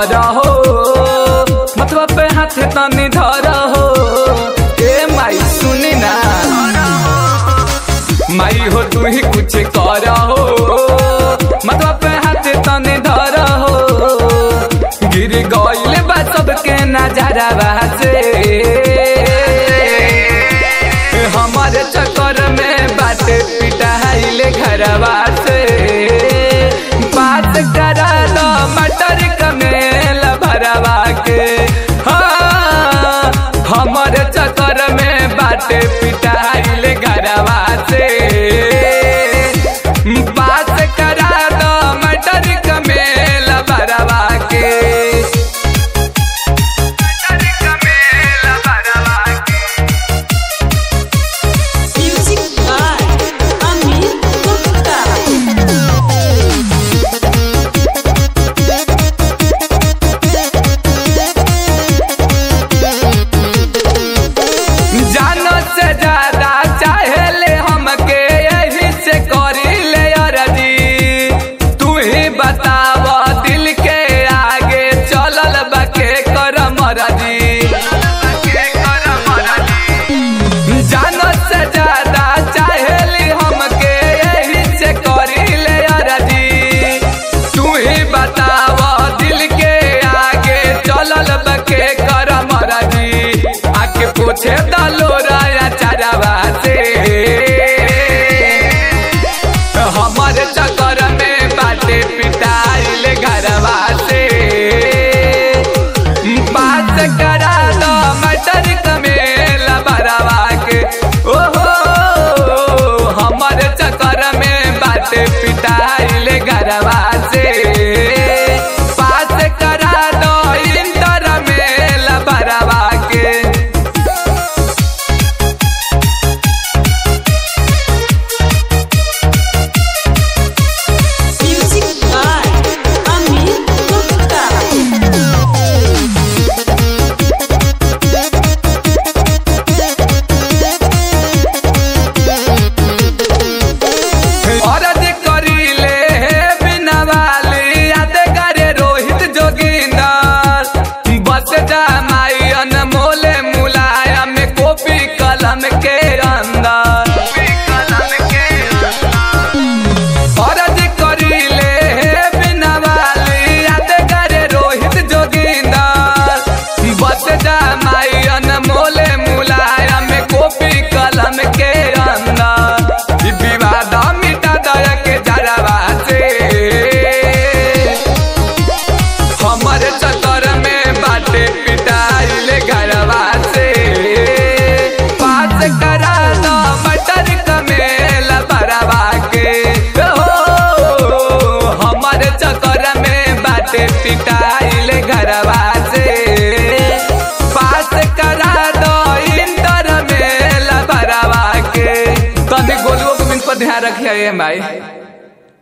कर हो मतवा पे हाथ तनी धर हो ए माई सुनी ना माई हो तू ही कुछ कर हो मतवा पे हाथ तनी धर हो गिर गइल बा सबके नजरवा से हमारे चक्कर में बाटे पिटाइले घरवा से बात करा दो मटर कमेल भरवा के हाँ, हमारे चक्कर में बाटे पिटाइले घरवा से बात करा दो मटर कमेल भरवा के मटर कमेल भरवा के Music by Amit Gupta. जानो से ज्यादा चाहेले हमके यही से करी ले अरजी तू ही बताव दिल के आगे चलल बके कर मरजी जानो से ज्यादा चाहेली हमके यही से करी ले अरजी तू ही बताव दिल के आगे चलल बके कर मरजी आके पूछे दलो राया चारावा से हमारे चक्कर में बाटे पिटाइल घरवा से बात करा दो मटर कमेल बरवा के ओहो हमारे चक्कर में बाटे पिटाइल घरवा से बात करा दो इंटर मेल बरवा के Music by Amit Gupta. औरत करीले बिना वाली याद करे रोहित जोगिंदर बस जा माई अनमोले मुलायम कॉपी कलम के अंदर औरत करीले बिना वाली याद करे रोहित जोगिंदर बस जा माई अनमोले मुलायम कॉपी कलम के अंदर ई विवाद मिटा दया के जरवा से हमर चक्कर में बाटे पिटाइल घरवा से पास करा दो मटर कमेल भरवा के हो हमर चक्कर में बाटे पिटाइल घरवा से पास करा दो इंटर मेल भरवा के तनी गोलुओ को बिन पर ध्यान रखिए माई